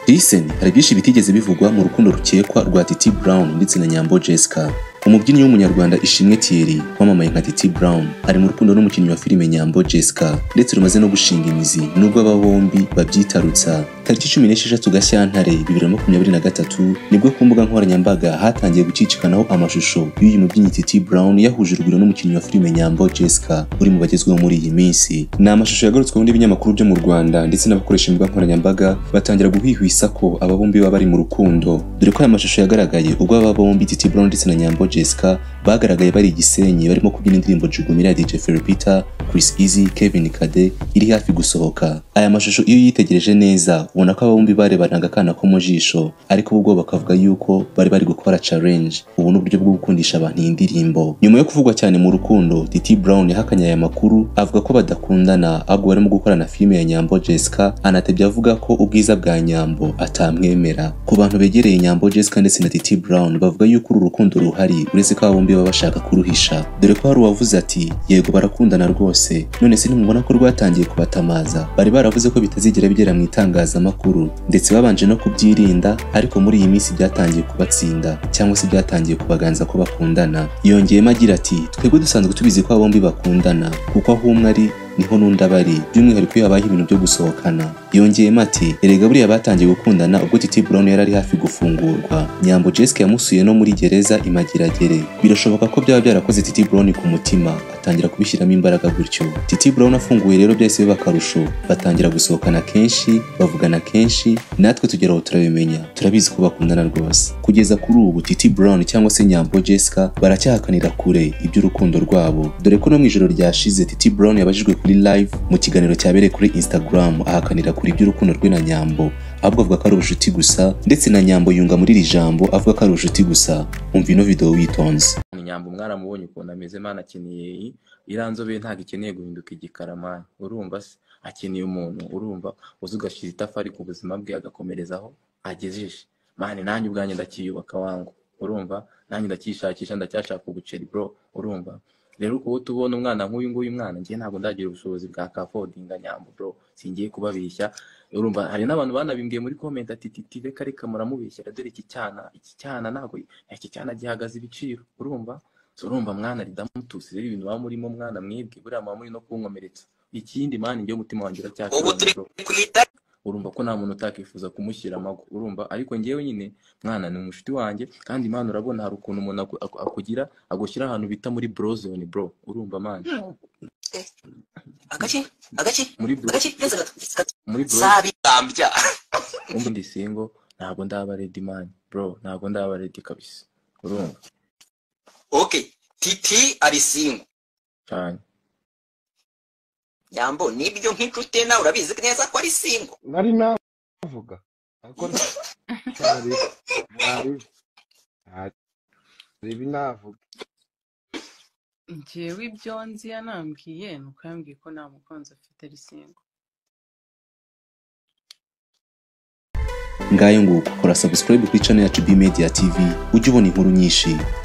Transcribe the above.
Listen hari byinshi bitigeze bivugwa mu rukundo rukekwa rwa Titi Brown ndetse na Nyambo Jessica. Umubyinnyi w'umunyarwanda Ishimwe Thierry wamamaye nka Titi Brown ari mu rukundo n'umukinnyi wa filime Nyambo Jessica ndetse rumaze no gushinga imizi nubwo aba bombi babyitarutsa. Tariki cumi n'esheshatu Gashyantare bibiri na makumyabiri na gatatu nibwo ku mbuga nkoranyambaga hatangiye gucicikanaho amashusho y'uyu mubyinnyi Titi Brown yahuje urugwiro n'umukinnyi wa filime Nyambo Jessica uri mu bagezweho muri iyi minsi. Ni amashusho yagarutsweho n'ibinyamakuru byo mu Rwanda ndetse n'abakoresha imbuga nkoranyambaga batangira guhwihwisa ko aba bombi baba bari mu rukundo dore ko aya mashusho yagaragaye ubwo aba bombi Titi Brown ndetse na Nyambo Jessica bagaragaye bari igisenyi barimo kubyina indirimbo Jugumira ya DJ Ferry Peter, Chris Easy, Kevin Kade iri hafi gusohoka. Aya mashusho iyo uyitegereje neza ubona ko aba bombi barebanaga akana ko mu jisho ariko ubwo bakavuga yuko bari bari gukora challenge ubu ni uburyo bwo gukundisha abantu iyi ndirimbo. Nyuma yo kuvugwa cyane mu rukundo Titi Brown yahakanye aya makuru avuga ko badakundana ahubwo barimo gukorana filime ya Nyambo Jessica anatebya avuga ko ubwiza bwa Nyambo atamwemera. Ku bantu begereye Nyambo Jessica ndetse na Titi Brown bavuga yuko uru rukundo ruhari uretse ko aba bombi baba bashaka kuruhisha dore ko hari uwavuze ati yego barakundana rwose none se ntimubona ko rwatangiye kubatamaza bari baravuze ko bitazigera bigera mu itangazamakuru ndetse babanje no kubyirinda ariko muri iyi minsi byatangiye kubatsinda cyangwa se byatangiye kubaganza ko bakundana yongeyemo agira ati twebwe dusanzwe tubizi ko aba bombi bakundana kuko aho umwe ari niho n'undi aba ari by'umwihariko iyo habayeho ibintu byo gusohokana yongeyemo ati erega buriya batangiye gukundana ubwo Titi Brown yari ari hafi gufungurwa Nyambo Jessica yamusuye no muri gereza imageragere birashoboka ko byaba byarakoze Titi Brown ku mutima atangira kubishyiramo imbaraga gutyo Titi Brown afunguye rero byahise biba akarusho batangira gusohokana kenshi bavugana kenshi natwe tugera aho turabimenya turabizi ko bakundana rwose kugeza kuri ubu Titi Brown cyangwa se Nyambo Jessica baracyahakanira kure iby'urukundo rwabo dore ko no mu ijoro ryashize Titi Brown yabajijwe kuri live mu kiganiro cyabereye kuri Instagram ahakanira kuri iby'urukundo rwe na Nyambo ahubwo avuga ko ari ubucuti gusa ndetse na Nyambo yunga muri iri jambo avuga ko ari ubucuti gusa umva ino video witonze nyambo mwaramubonye ukuntu ameze mana akeneye iriya nzobe ntabwo ikeneye guhinduka igikaramani urumva se akeneye umuntu urumva uzi ugashyira itafari ku buzima bwe agakomerezaho agejeje mani nanjye ubwanjye ndacyiyubaka wangu urumva nanjye ndacyishakisha ndacyashaka ubuceri bro urumva rero kuba tubona umwana nk'uyu nguyu mwana ngiye ntabwo ndagira ubushobozi bwa kafodinga nyambo bro singiye kubabeshya urumva hari n'abantu banabimbwiye muri komenti ati titi reka reka muramubeshyira dore iki cyana iki cyana ntabwo iki cyana gihagaze ibiciro urumva urumva mwana ridamutuse rero ibintu baba murimo mwana mwibwe buriya muba muri no kunkomeretsa ikindi mani njyewe umutima wanjye uracyakira urumva ko nta muntu utakifuza kumushyira amago urumva ariko ngewe nyine mwana ni umushuti wanjye kandi imana urabona hari ukuntu umuntu akugira agushyira ahantu bita muri brozone bro urumva mani agace agace muri bro agace neza gato gato muri bro sabitambya ubu ndi singo ntabwo ndaba ready mani bro ntabwo ndaba ready kabisa urumva okay titi ari singo cyane nyambo nibyo nk'inshuti nawe urabizi neza ko ari singo nari navuga ariko ntari ntari ntari binavuga njyewe ibyo nzi yanambwiye ni uko yambwiye ko nta mukunzi afite ari singo ngayo nguko kora subscribe kuri channel yacu B Media TV ujye ubona inkuru nyinshi